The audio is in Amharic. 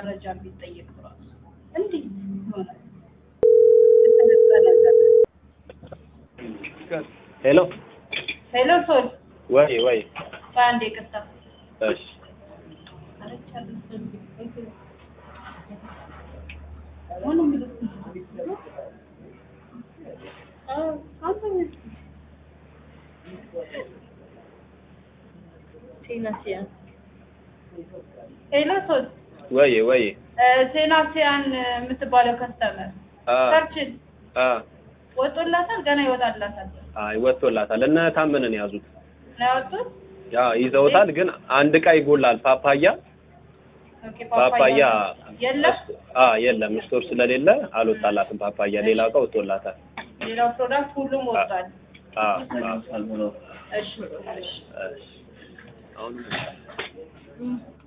መረጃ ቢጠየቅ ራሱ እንዲህ ይሆናል። የተነጠለ ዘመን። ሄሎ ሄሎ ሶል ወይ ወይ በአንድ ይቅርታ እሺ ሄሎ ሶል ወይ ወይ ሴናሲያን የምትባለው ከስተመር አ ሰርችን አ ወጦላታል፣ ገና ይወጣላታል አይ ወጥቶላታል። እነ ታመነን ያዙት ነው ያወጡት። ያ ይዘውታል። ግን አንድ ዕቃ ይጎላል። ፓፓያ ኦኬ፣ ፓፓያ የለም። አ የለም ስቶር ስለሌለ አልወጣላትም። ፓፓያ ሌላ ዕቃ ወጥቶላታል። ሌላው ፕሮዳክት ሁሉም ወጥቷል። አ እሺ እሺ እሺ አሁን